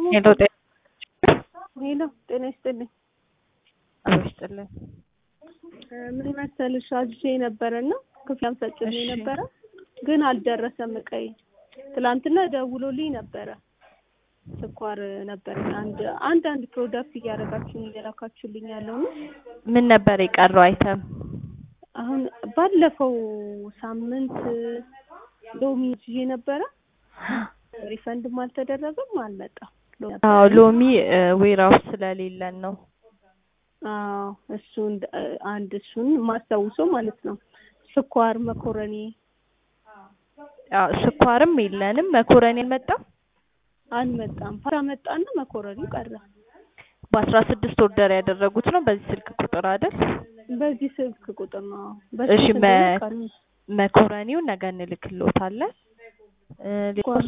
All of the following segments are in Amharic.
ሄሎ ጤና ሄሎ ጤና ይስጥልኝ። አብሮ ይስጥልን። ምን መሰልሽ አዝዤ ነበረና ክፍያም ፈጽሜ እሺ። ነበረ ግን አልደረሰም እቃዬ። ትላንትና ደውሎልኝ ነበረ ስኳር ነበረኝ አንድ አንድ አንድ ፕሮዳክት እያደረጋችሁኝ እየላካችሁልኝ ያለው ነው። ምን ነበር የቀረው አይተም? አሁን ባለፈው ሳምንት ሎሚ ይዤ ነበረ ሪፈንድም አልተደረገም አልመጣም። ሎሚ ነበረ። አዎ ሎሚ ዌራውስ ስለሌለን ነው። አዎ እሱን አንድ እሱን ማስታውሰው ማለት ነው። ስኳር መኮረኒ አዎ ስኳርም የለንም። መኮረኒ አልመጣም። አልመጣም። ፓስታ መጣና መኮረኒ ቀረ። በአስራ ስድስት ኦርደር ያደረጉት ነው በዚህ ስልክ ቁጥር አይደል? በዚህ ስልክ ቁጥር ነው። እሺ በስንት መ- እንደሆነ ቀኑ መኮረኒው ነገ እንልክልዎታለን። እ ሌላው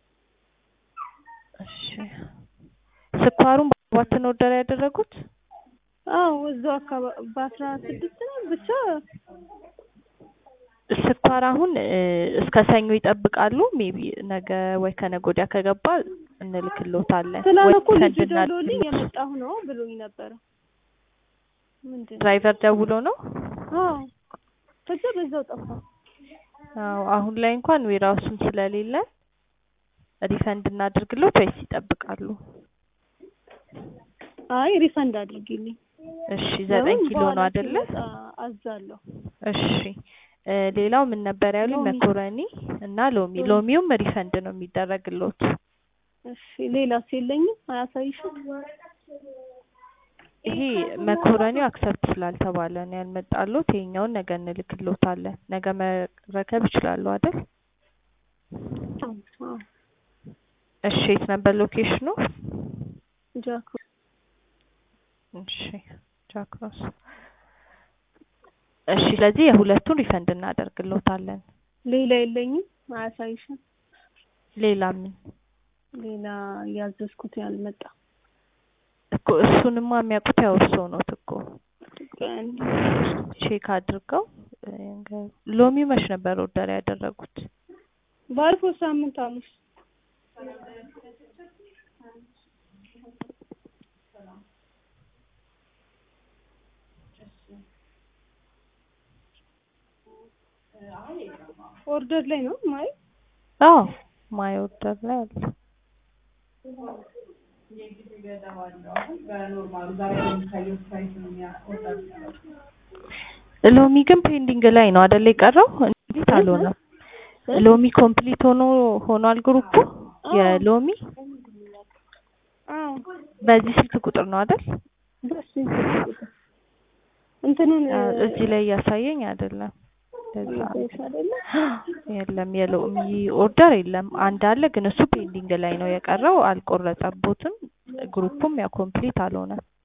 እሺ ስኳሩን በአባትን ኦርደር ያደረጉት አዎ እዛው አካባቢ በአስራ ስድስት ነው ብቻ ስኳር አሁን እ እስከ ሰኞ ይጠብቃሉ። ሜቢ ነገ ወይ ከነገ ወዲያ ከገባ እንልክልዎታለን። ትላንት ወይ እኮ ልጁ ሰንድ ደውሎልኝ እናድርግልዎት። የመጣሁ ነው ብሎኝ ነበረ። ምንድን ነው? ድራይቨር ደውሎ ነው። አዎ ከዛ በዛው ጠፋ። አዎ አሁን ላይ እንኳን ዌራውስም ስለሌለ ሪፈንድ እናድርግልዎት ወይስ ይጠብቃሉ? አይ ሪፈንድ አድርጊልኝ። እሺ ዘጠኝ ለምን ኪሎ ነው በኋላ አይደለ? ሲመጣ አዛለሁ። እሺ እ ሌላው ምን ነበር ያሉኝ? ሎሚ። መኮረኒ እና ሎሚ። ሎሚ። ሎሚውም ሪፈንድ ነው የሚደረግልዎት። እሺ ሌላስ የለኝም? አያሳይሽም? ይሄ መኮረኒው አክሰፕት ስላልተባለ ነው ያልመጣልዎት። ይሄኛውን ነገ እንልክልዎታለን። ነገ መረከብ ይችላሉ አይደል? አዎ እሺ የት ነበር ሎኬሽኑ? ጃክ እሺ ጃክሮስ። እሺ ስለዚህ የሁለቱን ሪፈንድ እናደርግልዎታለን። ሌላ የለኝም? አያሳይሽም? ሌላ ምን ሌላ ያዘዝኩት ያልመጣ እኮ እሱንማ የሚያውቁት ያው እርስዎ ነዎት እኮ ቀን ቼክ አድርገው እ ንገሩ። ሎሚ መች ነበር ኦርደር ያደረጉት? ባለፈው ሳምንት ሐሙስ ኦርደር ላይ ነው ማይ አዎ ማይ ኦርደር ላይ አለ። ሎሚ ግን ፔንዲንግ ላይ ነው አይደል የቀረው? እንዴት አልሆነም? ሎሚ ኮምፕሊት ሆኖ ሆኗል ግሩፑ የሎሚ አዎ በዚህ ስልክ ቁጥር ነው አይደል? ደስ ይላል ቁጥር እንትኑን አ፣ እዚህ ላይ እያሳየኝ አይደለም። ለዛ ነው። ይዘሽ አይደለ የለም የሎሚ ኦርደር የለም። አንድ አለ ግን እሱ ፔንዲንግ ላይ ነው የቀረው። አልቆረጠቦትም። ግሩፑም ያው ኮምፕሊት አልሆነም።